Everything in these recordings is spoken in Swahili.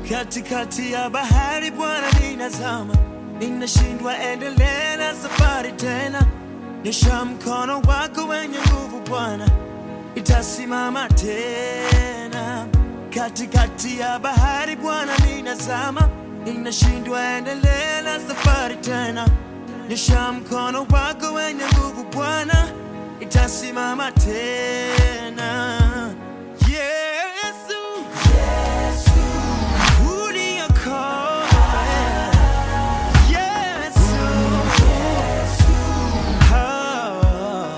katikati ya bahari Bwana, ninazama, ninashindwa endelea na safari tena. Nyosha mkono wako wenye nguvu Bwana, itasimama tena. Katikati ya bahari Bwana, ninazama, ninashindwa endelea na safari tena. Nyosha mkono wako wenye nguvu Bwana, itasimama tena. Yesu, uniokoe. Yesu, ah.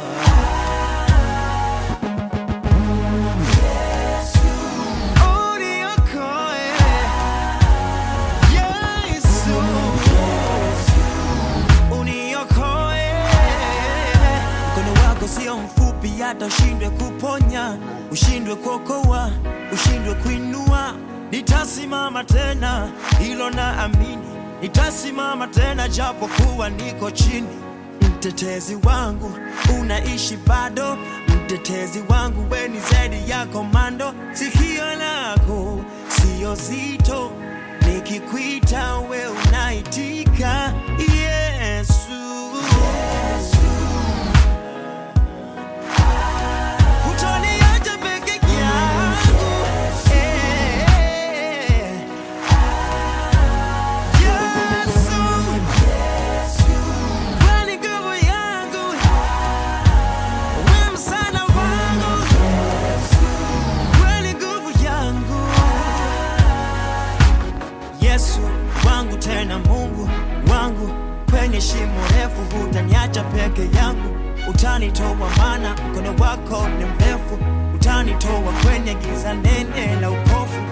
Uniokoe. Yesu, uniokoe. Mkono wako sio mfupi hata ushindwe kuponya, ushindwe kuokoa, ushindwe kuinua. Nitasimama tena, hilo na amini, nitasimama tena japo kuwa niko chini. Mtetezi wangu unaishi bado, mtetezi wangu we ni zaidi ya komando. Sikio lako sio zito, nikikwita we unaitika. Yesu, hutoniacha peke yangu. Eh, Yesu, wewe ni nguvu yangu, wewe msaada wangu, wewe ni nguvu yangu. Yesu wangu tena Mungu wangu, kwenye shimo refu hutaniacha peke yangu, utanitoa maana mkono wako ni mrefu, utanitoa kwenye giza nene la upofu,